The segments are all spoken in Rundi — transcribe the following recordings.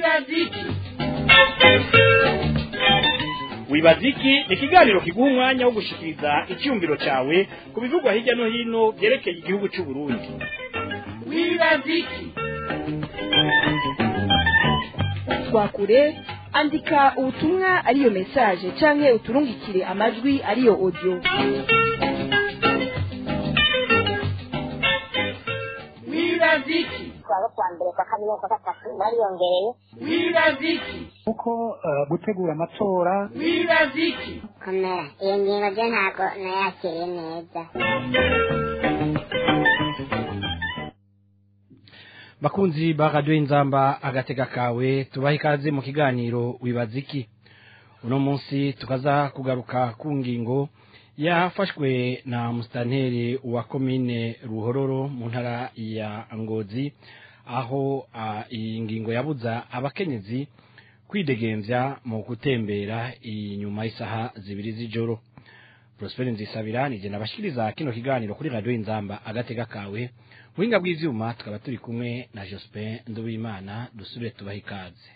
wibaziki wibaziki ni ikiganiro kiguha umwanya wo gushikiriza icyumviro cyawe ku bivugwa hirya no hino byerekeye igihugu cy'u Burundi wibaziki twakure andika ubutumwa ariyo message canke uturungikire amajwi ariyo audio wibaziki twaba kwa mbere kwa kabiri kwa gatatu bariyongereye wibaziki kuko eh, gutegura amatora wibaziki komera iyo ngingo byo ntabwo nayakiriye neza bakunzi ba radiyo inzamba agatega kawe tubaha ikaze mu kiganiro wibaziki uno munsi tukaza kugaruka ku ngingo yafashwe na musitanteri wa komine ruhororo mu ntara ya ngozi aho ah, iyi ngingo yabuza abakenyezi kwidegembya mu gutembera inyuma y'isaha zibiri z'ijoro Prosper Nzisabira nije nabashikiriza kino kiganiro kuri radio Inzamba agatega kawe buhinga bw'ivyuma tukaba turi kumwe na Jospin Nduwimana dusubire tubaha ikaze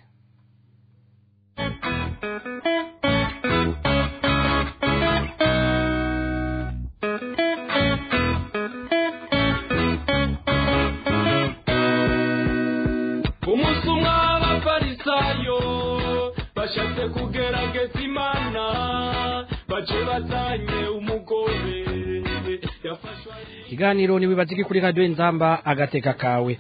umunsi umwe abafarisayo bashatse kugerageza imana bace bazanye umugore yafashwe ari ikiganiro ni wibaziki kuri radio Inzamba agateka kawe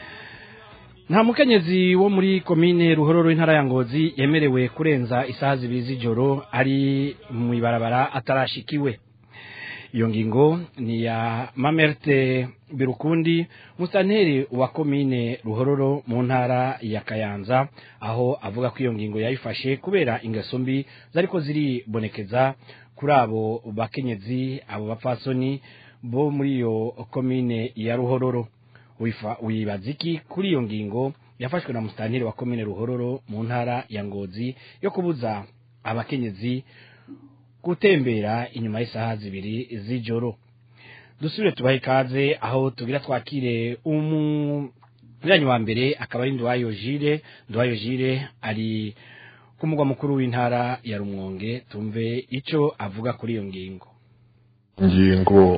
nta mukenyezi wo muri komine ruhororo intara ya ngozi yemerewe kurenza isaha zibiri z'ijoro ari mu ibarabara atarashikiwe iyo ngingo ni ya mamerte birukundi musanteri wa komine ruhororo mu ntara ya kayanza aho avuga ko iyo ngingo yayifashe kubera ingeso mbi zariko ziribonekeza kuri abo bakenyezi abo bapfasoni bo muri iyo komine ya ruhororo Wifa- wibaza iki kuri iyo ngingo yafashwe na musitanteri wa komine ruhororo mu ntara ya ngozi yo kubuza abakenyezi gutembera inyuma y'isaha zibiri z'ijoro dusubire tubahe ikaze aho tugira twakire umunywanyi wa mbere akaba ari nduwayo jire nduwayo jire ari ku mugwa mukuru w'intara ya rumwonge tumve icyo avuga kuri iyo ngingo ingingo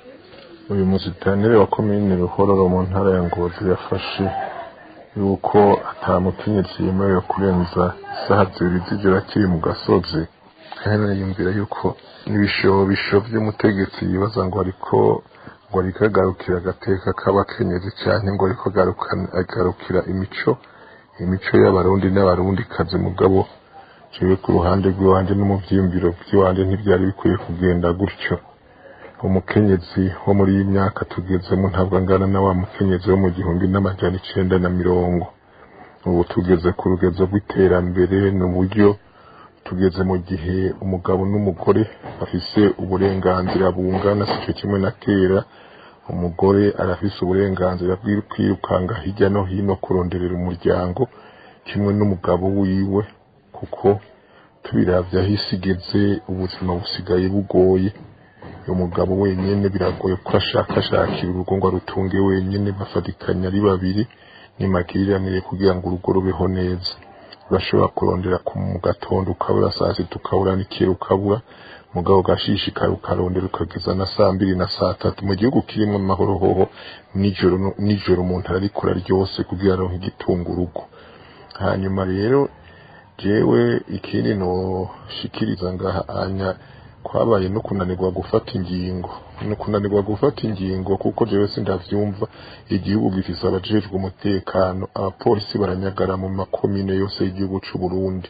uyu musitanire wa komine ruhororo mu ntara ya ngozi yafashe yuko ata mukenyezi yemerewe kurenza isaha zibiri z'ijoro akiri mu gasozi kandi yumvira yuko n'ibishobisho by'umutegetsi yibaza ngo ariko ngo ariko agarukira agateka k'abakenyezi cyane ngo ariko agaruka- agarukira imico imico y'abarundi n'abarundi kazi mugabo jewe ku ruhande rw'iwanje no mu vyiyumviro vy'iwanje ntivyari bikwiye kugenda gutyo umukenyezi wo muri iyi myaka tugezemo ntabwo angana na wa mukenyezi wo mu gihumbi n'amajana icenda na mirongo ubu tugeze ku rugezo rw'iterambere ni uburyo tugeze mu gihe umugabo n'umugore bafise uburenganzira bungana si cyo kimwe na kera umugore arafise uburenganzira bwo kwirukanga hirya no hino kuronderera umuryango kimwe n'umugabo wiwe kuko tubiravye aho isi igeze ubuzima busigaye bugoye uyu mugabo wenyine biragoye ko ashakashakira urugo ngo arutunge wenyine bafatikanya ari babiri nimagiriranire kugira ngo urugo rubeho neza urashobora kurondera ku mu gatondo ukabura saa sita ukabura n'ikiro ukabura mugabo ugashishikara ukarondera ukageza na saa mbiri na saa tatu mu gihugu kirimo amahoro hoho nijoro no- nijoro umuntu ararikora ryose kugira aronke igitunga urugo hanyuma rero jewe ikindi noshikiriza ngaha anya kwabaye no kunanirwa gufata ingingo no kunanirwa gufata ingingo kuko jewe sindavyumva igihugu gifise abajejwe umutekano abapolisi baranyagara mu makomine yose y'igihugu c'u Burundi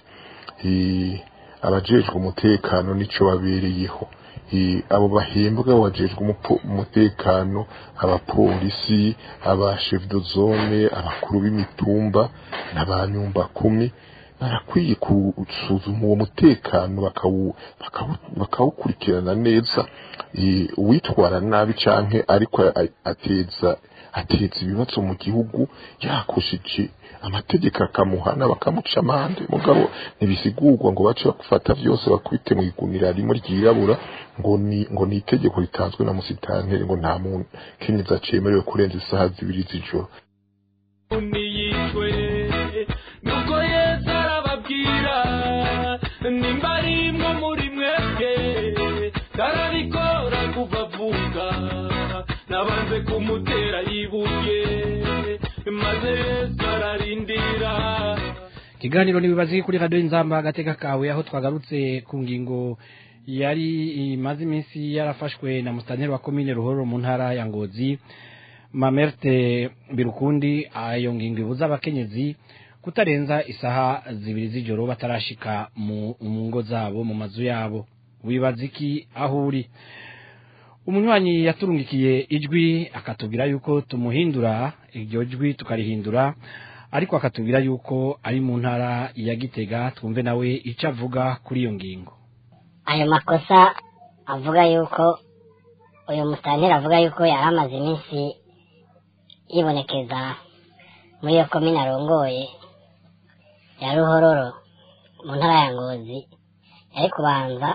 I- abajejwe umutekano nico babereyeho I- abo bahembwa bajejwe umupo- umutekano abapolisi aba chef de zone abakuru b'imitumba n'abanyumba kumi barakwiye gusuzuma uwo mutekano bakawu- bakawu- bakawukurikirana neza Eh, uwitwara nabi canke ariko a- ateza ateza ibibazo mu gihugu yakoshije amategeko akamuhana bakamuca amande mugabo ntibisigurwa ngo bace bafata byose bakubite mu igunira rimwe ryirabura ngo ni ngo ni itegeko ritanzwe na musitanteri ngo nta muntu kenyeza cemerewe kurenza isaha zibiri z'ijoro niyitwe nuko nimba ari imwe muri mwebwe karabikora kuva avuka nabanze kumutera yibuye maze yesu ararindira ikiganiro n'ibibazi kuri radiyo inzamba agateka kawe aho twagarutse ku ngingo yari imaze iminsi yarafashwe na musitanteri wa komine ruhoro mu ntara ya ngozi mamerte birukundi ayo ngingo ibuza abakenyezi kutarenza isaha zibiri z'ijoro batarashika mu mu ngo zabo mu mazu yabo wibaza iki aho uri umunywanyi yaturungikiye ijwi akatubwira yuko tumuhindura iryo jwi tukarihindura ariko akatubwira yuko ari mu ntara ya gitega twumve nawe icyo avuga kuri iyo ngingo ayo makosa avuga yuko uyu musitanteri avuga yuko yari amaze iminsi yibonekeza muri iyo komine arongoye ya ruhororo mu ntara ya ngozi yari kubanza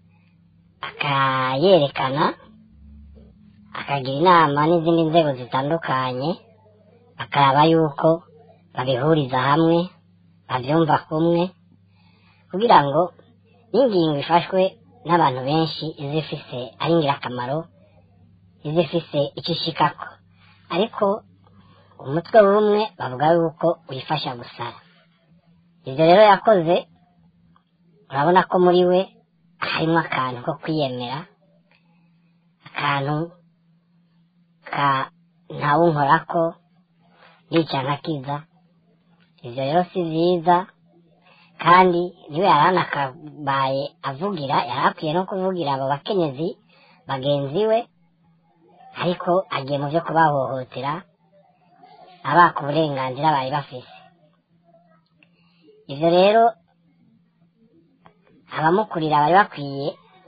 akayerekana akagira inama n'izindi nzego zitandukanye akaraba yuko babihuriza hamwe babyumva kumwe kugira ngo n'ingingo ifashwe n'abantu benshi izifise ari ingirakamaro izifise icyo ishikako ariko umutwe w'umwe bavuga yuko wifasha gusara ibyo rero yakoze urabona ko muri we harimo akantu ko kwiyemera akantu ka ntawunkorako yica nkakiza ibyo rero si byiza kandi niwe yari anakabaye avugira yari akwiye no kuvugira abo bakenyezi bagenzi we ariko agiye mu byo kubahohotera abaka uburenganzira bari bafise ibyo rero abamukurira bari bakwiye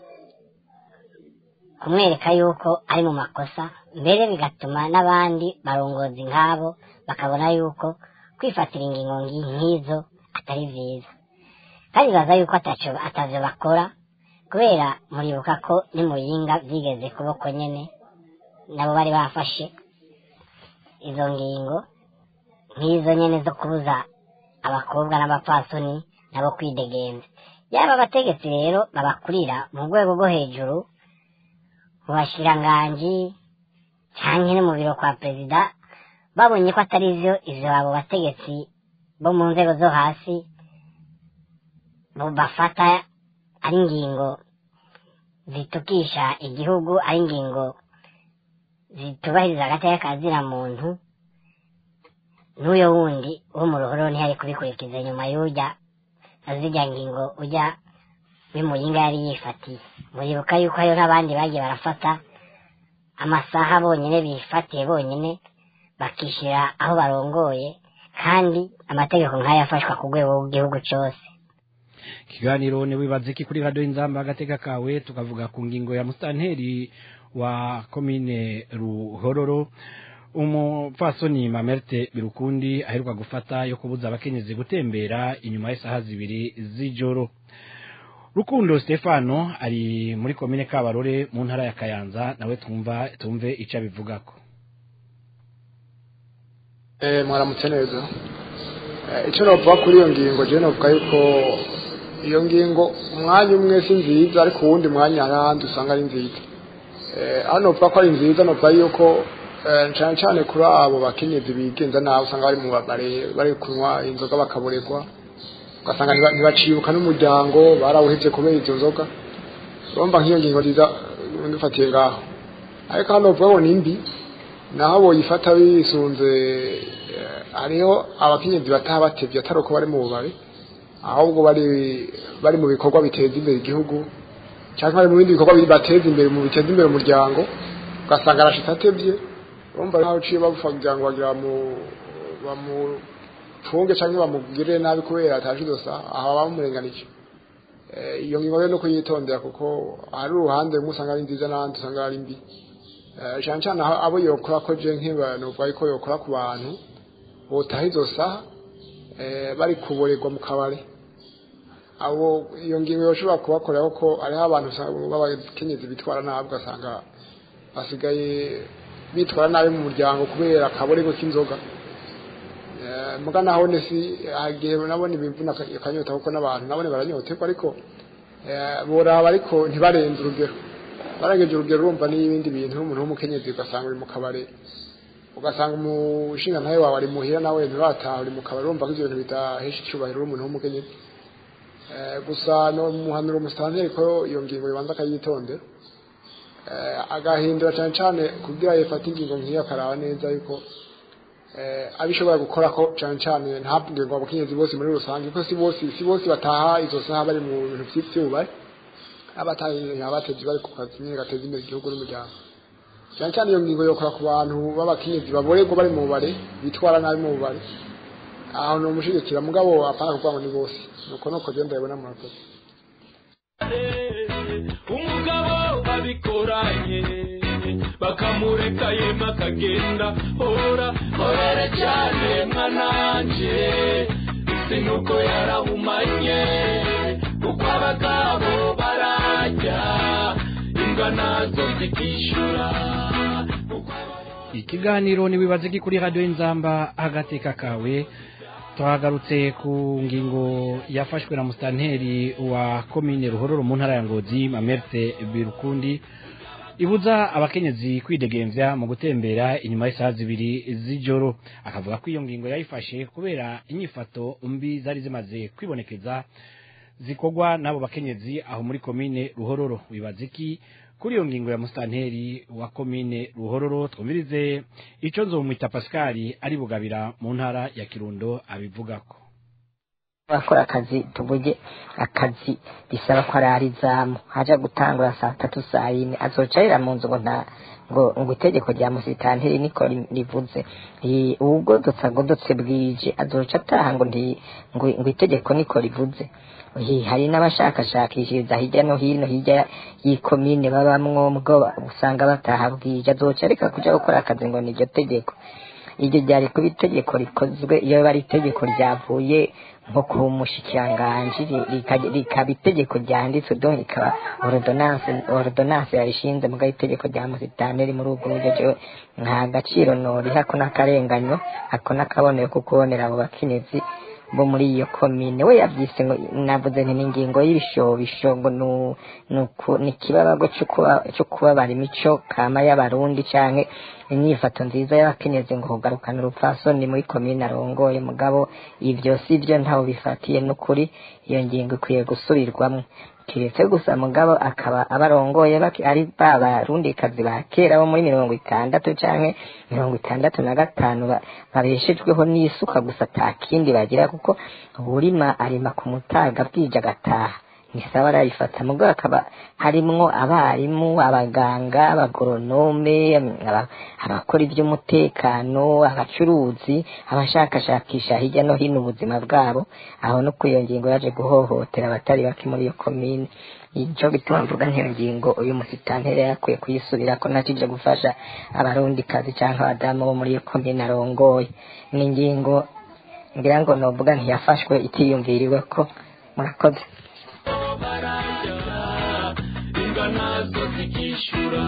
kumwereka yuko ari mu makosa mbere bigatuma n'abandi barongozi nk'abo bakabona yuko kwifatira ingingo ngi- nk'izo atari byiza kandi baza yuko ataco atavyo bakora kubera muribuka ko nimuyinga byigeze kuboko nyene nabo bari bafashe izo ngingo nk'izo nyene zo kubuza abakobwa n'abapfasoni nabo kwidegenza yaba abategetsi rero babakurira mu rwego rwo hejuru mu bashiranganji canke no mu biro kwa perezida babonye ko atari vyo ivyo abo bategetsi bo mu nzego zo hasi bo bafata ari ingingo zitukisha igihugu ari ingingo zitubahiriza agateka kazira muntu n'uyo wundi wo mu ruhoro ntiyari kubikurikiza nyuma y'urya azirya ngingo ujya w'imuyinga yari yifatiye muribuka yuko hariho n'abandi bagiye barafata amasaha bonyine bifatiye bonyine bakishyira aho barongoye kandi amategeko nk'ayo afashwa ku rwego rw'igihugu cyose ikiganiro ni wibaze iki kuri radiyo inzamba agateka kawe tukavuga ku ngingo ya musitanteri wa komine ruhororo umupfasoni mamerte birukundi aheruka gufata yo kubuza abakenyezi gutembera inyuma y'isaha zibiri z'ijoro rukundo stefano ari muri komine kabarore mu ntara ya kayanza nawe twumva tumve icyo abivugako Eh, mwaramutse neza Eh, icyo navuga kuri iyo ngingo je novuga yuko iyo ngingo umwanya umwe si nziza ariko uwundi mwanya hari ahandi usanga ari nziza Eh, aho novuga ko ari nziza novuga yuko eh, cane cane kuri abo bakenyezi bigenza nabi usanga bari mu babare bari kunywa inzoga bakaboregwa ugasanga ntiba- ntibacibuka n'umuryango barawuhevye kubera izo nzoga urumva nk'iyo ngingo nziza eh, ndufatiye ngaho ariko hano novuga ngo ni mbi naho boyifata bisunze eh, hariho abakenyezi bataha batevye atari uko bari mu bubare ahubwo bari bari mu bikorwa biteza imbere igihugu cyangwa bari mu bindi bikorwa bi- bateza imbere mu biteza imbere umuryango ugasanga arashitse atevye urumva nkaho uciye babufa kugira ngo bagira mu bamufunge cyangwa bamugirire nabi kubera ataje idosa aho bamurenganije Eh, iyo ngingo rero no kuyitondera kuko hari uruhande rumwe usanga ari nziza n'ahandi usanga ari mbi Eh, cyane cyane aho abo yokora ko je nk'abantu bavuga ko yokora ku bantu botaha izo saha eh, bari kuborerwa mu kabare abo iyo ngingo yoshobora kubakorera ko hariho abantu usanga b'abakenyezi bitwara nabi ugasanga basigaye bitwara nabi mu muryango kubera akaborego k'inzoga Eh, Eh, muga naho ne si agiye nabone bivuna aka- akanyota kuko n'abantu nabone baranyoterwa ariko eh, boraba ariko ntibarenze urugero barageje urugero urumva n'ibindi bintu umuntu w'umukenyezi ugasanga uri mu kabare ugasanga umushinga ntawe wawe ari muhira nawe nturataha uri mu kabari urumva ko ivyo bintu bidahesha icyubahiro umuntu w'umukenyezi Eh, gusa no muhanura umusitanteri ko iyo ngingo ibanza akayitondera Eh, agahindura cyane cyane kugira yifate ingingo nk'iyo akaraba neza yuko eh, abishobora gukora ko cyane cyane ntabwe ngo abakenyezi bose muri rusange kuko si bose si bose bataha izo saha bari mu bintu by'ibyubahiro abatahiye abatezi bari ku kazi nyine gateza imbere igihugu n'umuryango cyane cyane iyo ngingo yokora ku bantu b'abakenyezi baborerwa bari mu bubare bitwara nabi mu bubare aho ni umushigikira mugabo apana kuvuga ngo ni bose nuko nuko genda ndabibona murakoze umugabo babikoranye bakamureka yema akagenda hora horere cyane mwananje isi nuko yarahumanye kuko abagabo barajya imbwa nazo zikishyura ikiganiro niwibaze ki kuri radio inzamba agateka kawe twagarutse ku ngingo yafashwe na mustanteri wa komine ruhororo mu ntara ya ngozi mamerte birukundi ibuza abakenyezi kwidegemvya mu gutembera inyuma y'isaha zibiri z'ijoro akavuga ko iyo ngingo yayifashe kubera inyifato mbi zari zimaze kwibonekeza zikorwa n'abo bakenyezi aho muri komine ruhororo wibaza iki kuri iyo ngingo ya mustanteri wa komine ruhororo twumvirize ico nzomwita pasikari ari bugabira mu ntara ya kirundo abivugako bakora akazi tuvuge akazi bisaba ko arara izamu haja gutangura saa tatu saa yine azoca arira mu nzu ngo nta ngo ngo itegeko rya musitanteri niko ri- rivuze I- ubugorotse agorotse bwije azoca ataha ngo nti ngo ngo itegeko niko rivuze I- hari n'abashakashakishiriza hirya no hino hirya y'ikomine babamwo mubwo usanga bataha bwije azoca areka kuja gukora akazi ngo niryo tegeko iryo ryari kuba itegeko rikozwe iyo bari itegeko ryavuye nko ku mushikiranganji ri- rika- rikaba itegeko ryanditswe do rikaba ordonance ordonance yarishinze mugabo itegeko rya musitanteri muri ubwo buryo jewe nta gaciro noriha ako n'akarenganyo ako n'akabonero ko kubonera abo bakenyezi bo muri iyo komine we yabyise ngo navuze nti ni ingingo y'ibishobisho ngo nu- nuku- ni ikibabago cyo kuba- cyo kubabara imico kama y'abarundi canke inyifato nziza y'abakenyezi ngo kugarukana urupfasoni muri komine arongoye mugabo ivyo si byo ntaho bifatiye n'ukuri iyo ngingo ikwiye gusubirwamwo kiretse gusa mugabo akaba abarongoye baki- ari ba barundikazi ba kera bo muri mirongo itandatu canke mirongo itandatu na gatanu ba- babeshejweho n'isuka gusa ata kindi bagira kuko uwurima arima ku mutaga bwije agataha ni sawa arayifata mugabo akaba harimwo abarimu abaganga abagoronome aba- abakora iby'umutekano abacuruzi abashakashakisha hirya no hino ubuzima bwabo aho no ku iyo ngingo yaje guhohotera abatari bake muri iyo komine icyo gituma mvuga nk'iyo ngingo uyu musitanteri yakwiye kuyisubira ko ntakije gufasha abarundikazi cyangwa abadamu bo muri iyo komine arongoye ni ingingo ngira ngo novuga ntiyafashwe itiyumviriwe ko murakoze imbwa nazo zikishyura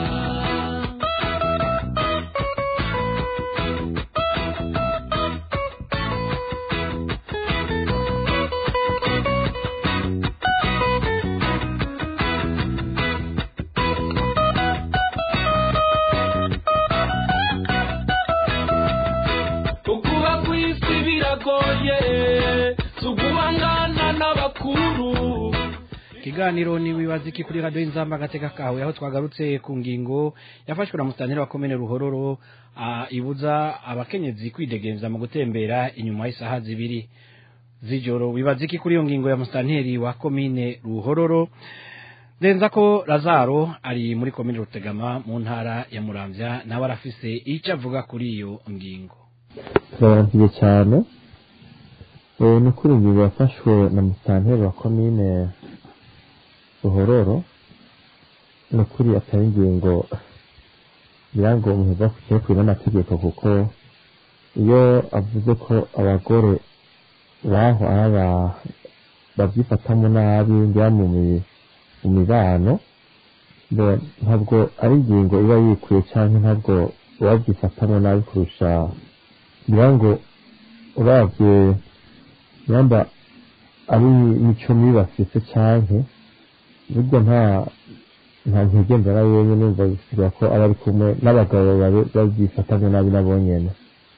ukuba ku isi biragoye si uguhangana n'abakuru ikiganiro ni wibaza iki kuri radio inzamba agateka kawe aho twagarutse ku ngingo yafashwe na mustanteri wa komine ruhororo ah, ibuza abakenyezi kwidegemza mu gutembera inyuma y'isaha zibiri z'ijoro wibaza iki kuri iyo ngingo ya mustanteri wa komine ruhororo ndenza ko lazaro ari muri komine rutegama mu ntara ya muramvya nawe arafise icyo avuga kuri iyo ngingo turabaramukije cyane Eh, ni kuri ingingo yafashwe na musitanteri wa komine ruhororo ni ukuri atari ingingo ngira ngo umuntu bakwiye kwiba n'amategeko kuko iyo avuze ko abagore baho ari aba- babyifatamo nabi ngira mu mi- mu mibano bo- ntabwo ari ingingo iba yikuye cyangwa ntabwo babyifatamo nabi kurusha ngira ngo uravye yamba ari mico mibi bafise canke burya nta nta ntege mbera wenyine numva bisigura ko aba ari kumwe n'abagabo babe- babyifatanya nabi nabo nyene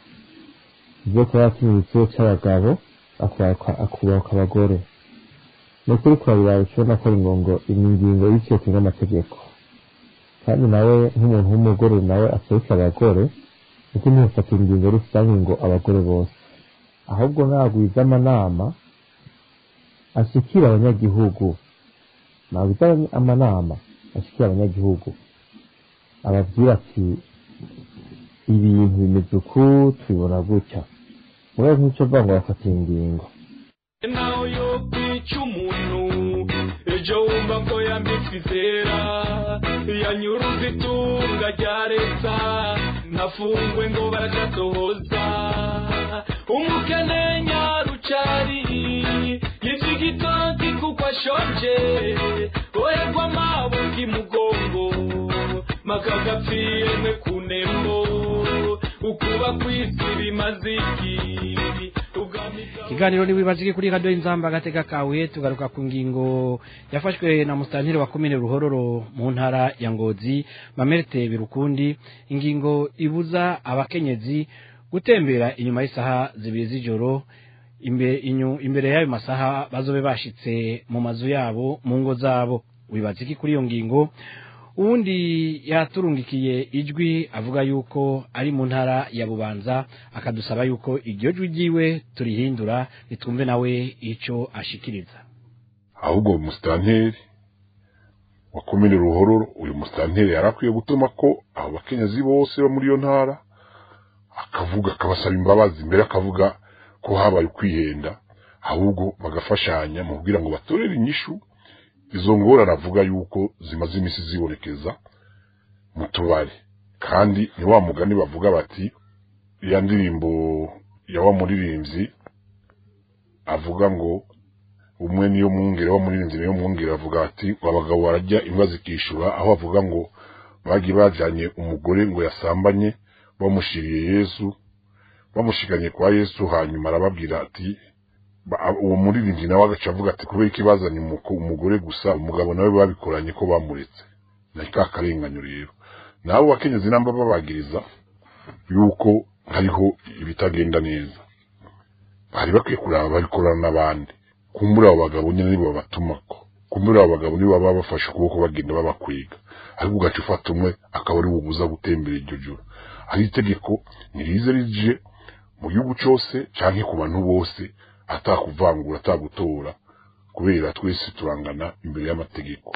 ivyo kuba yatumye igitsina c'abagabo akubahuka akubahuka abagore ni ukuri kurabira ukibona ko ari ngongo ni ingingo y'icyo kinga amategeko kandi nawe nk'umuntu w'umugore nawe aserukira abagore kuko ntiyafata ingingo rusange ngo abagore bose ahubwo nagwiza amanama ashikira abanyagihugu nagwiza abanya- amanama ashikira abanyagihugu ababwira ati ibintu bimeze uku tubibona gutya mwe nk'icyo avuga ngo bafata ingingo naho yo kwica umuntu ejo wumva ko yambitswe izera yanyuruza itunga rya leta ntafungwe ngo baragatohoza umukene nyarucari yica igitoki kuko ashonje oherwa amabuka imugongo makagapfiye mwe ku nembo ukuba kw'isi bimaze iki ugamiga ikiganiro nibibazike kuri radio inzamba agateka kawe tugaruka ku ngingo yafashwe na musitanteri wa komine ruhororo mu ntara ya ngozi mamerte birukundi ingingo ibuza abakenyezi gutembera inyuma y'isaha zibiri z'ijoro imbe- inyu- imbere y'ayo masaha bazobe bashitse mu mazu yabo mu ngo zabo wibaza iki kuri iyo ngingo uwundi yaturungikiye ijwi avuga yuko ari mu ntara ya bubanza akadusaba yuko iryo jwi ryiwe turihindura nitwumve nawe icyo ashikiriza ahubwo uyu musitanteri wa komine ruhororo uyu musitanteri yari akwiye gutuma ko abo bakenyezi bose bo muri iyo ntara akavuga akabasaba imbabazi mbere akavuga ko habaye ukwihenda ahubwo bagafashanya mu kugira ngo batorere inyishu izo ngorane avuga yuko zimaze iminsi zibonekeza mu tubari kandi ni wa mugani bavuga bati ya ndirimbo ya wa muririmbyi avuga ngo umwe niyo mwungere wa muririmbyi niyo mwungere avuga ati abagabo barajya imbwa zikishura aho avuga ngo bagiye bajanye umugore ngo yasambanye bamushiriye yesu bamushiganye kwa yesu hanyuma arababwira ati ba- uwo muririmbyi nawe agaca avuga ati kubera iki bazanye umuko- umugore gusa umugabo nawe babikoranye ko bamuretse na ka karenganyo rero nabo bakenyezi namba babagiriza yuko hariho ibitagenda neza bari bakwiye kuraba babikorana n'abandi kumbura abo bagabo nyine nibo babatumako kumbura abo bagabo nibo baba bafashe ukuboko bagenda babakwiga ariko ugaca ufata umwe akaba ari bubuza gutembera iryo joro hari itegeko ntirize rije mu gihugu cyose canke ku bantu bose atakuvangura atagutora kubera twese turangana imbere y'amategeko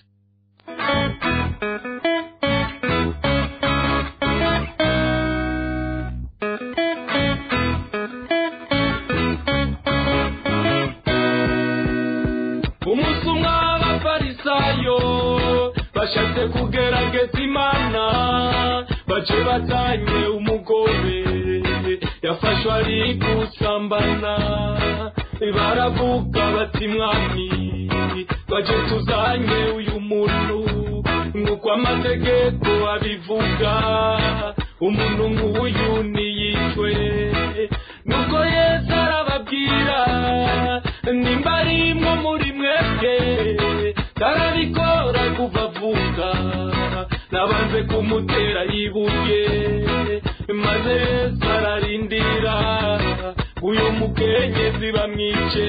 umunsi umwe abafarisayo bashatse kugerageza imana bace batanye umugore yafashwe ari gusambana baravuga bati mwami baje tuzanye uyu muntu nk'uko amategeko abivuga umuntu nk'uyu niyicwe nuko yesu arababwira nimba ari imwe muri mwebwe tarabikora kuva avuka nabanze kumutera ibuye maze yesu ararindira uyu mukenyezi bamwice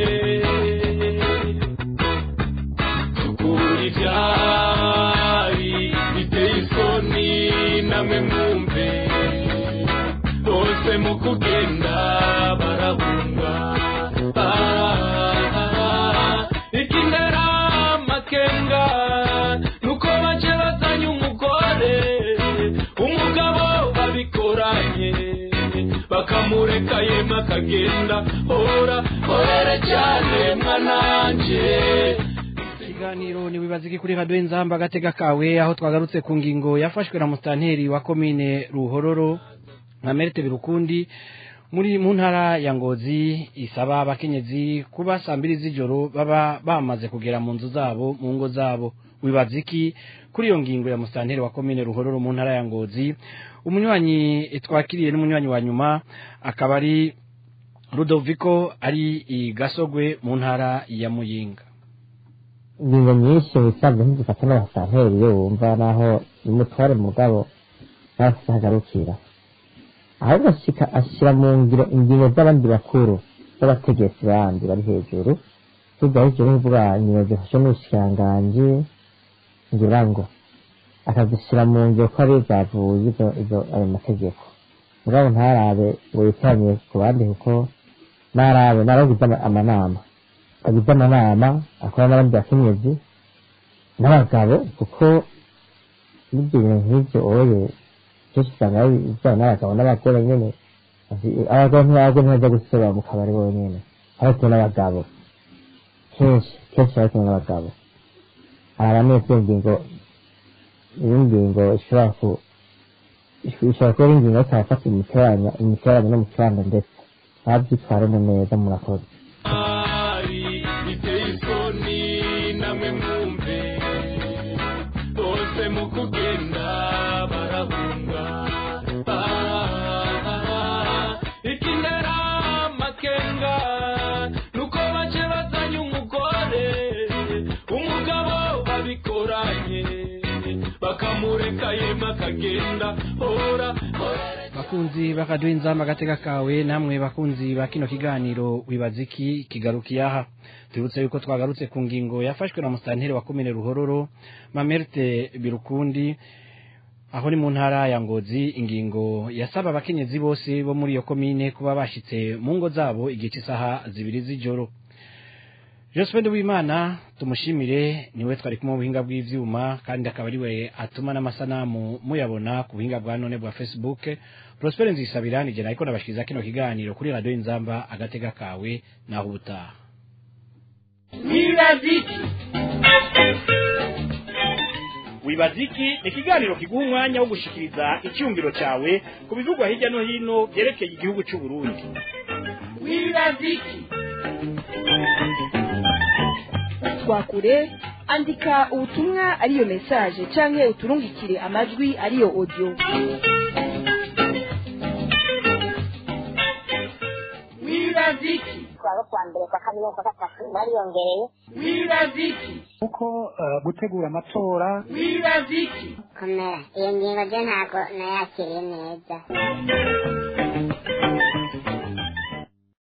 tukura ibyari biteye isoni namwe mwumve bose mu kugenda barahunga Ah, ikindera amakenga nuko bace bazanye umugore umugabo babikoranye bakamureka yemwe akagenda hora horera cyane mwananje ikiganiro nibibazike kuri radio inzamba agateka kawe aho twagarutse ku ngingo yafashwe na musitanteri wa komine ruhororo nka merite birukundi muri mu ntara ya ngozi isaba abakenyezi kuba saa mbiri z'ijoro baba bamaze kugera mu nzu zabo mu ngo zabo wibaza iki kuri iyo ngingo ya musitanteri wa komine ruhororo mu ntara ya ngozi umunywanyi twakiriye n'umunywanyi wa nyuma akaba ari Rudoviko ari i Gasogwe mu ntara ya Muyinga ingingo nyinshi mu bisanzwe ntizifata n'abasanteri iyo wumva naho umutware mugabo ntafise hagarukira ahubwo ashika ashyira mu ngiro ingingo z'abandi bakuru z'abategetsi bandi bari hejuru hirya hejuru mvuga ingingo zifashe n'ubushikiranganji ngira ngo akazishyira mu ngiro ko ari zavuye izo izo ayo mategeko mugabo ntarabe ngo yitaranye ku bandi kuko ntarabe naragize ama- amanama agize amanama akora n'abandi bakenyezi n'abagabo kuko n'ibyo bintu nk'ibyo oye kenshi usanga ari ibijyanye n'abagabo n'abagore nyine Ati- abagabo ntibagwe ntibajya gusorera mu kabari bonyine ariko n'abagabo kenshi kenshi ariko n'abagabo hari abameze iyo ngingo iyo ngingo ishobora ku ishobora kuba ari ingingo ariko abafata imiteranya imiteranya no mu kibanza ndetse ntabyitwaremo neza murakoze biteye isoni namwe mwumve bose mu kugenda barahunga Ah, ikinera amakenga nuko bace bazanye umugore umugabo babikoranye bakamureka yema akagenda hora hora bakunzi bakaduha inzamba agateka kawe namwe bakunzi ba kino kiganiro wibaza iki kigarukiye aha tubibutse yuko twagarutse ku ngingo yafashwe na musitanteri wa komine ruhororo mamerte birukundi aho ni mu ntara ya ngozi ingingo yasaba abakenyezi bose bo muri iyo komine kuba bashitse mu ngo zabo igihe cy'isaha zibiri z'ijoro Josephine Wimana tumushimire niwe twari kumwe mu buhinga bw'ivyuma kandi akaba ari we atuma n'amasanamu muyabona ku buhinga bwa none bwa Facebook Prosper Nzisabira nije nariko nabashikiriza kino kiganiro kuri radio Inzamba agatega kawe naho ubutaha wibaziki wibaziki ni ikiganiro kiguha umwanya wo gushikiriza icyumviro cyawe ku bivugwa hirya no hino byerekeye igihugu cy'u Burundi wibaziki twakure andika ubutumwa ariyo message canke uturungikire amajwi ariyo audio wibaziki twaba kwa mbere kwa kabiri no kwa gatatu bariyongereye wibaziki kuko eh, gutegura amatora wibaziki komera iyo ngingo ryo ntabwo nayakiriye neza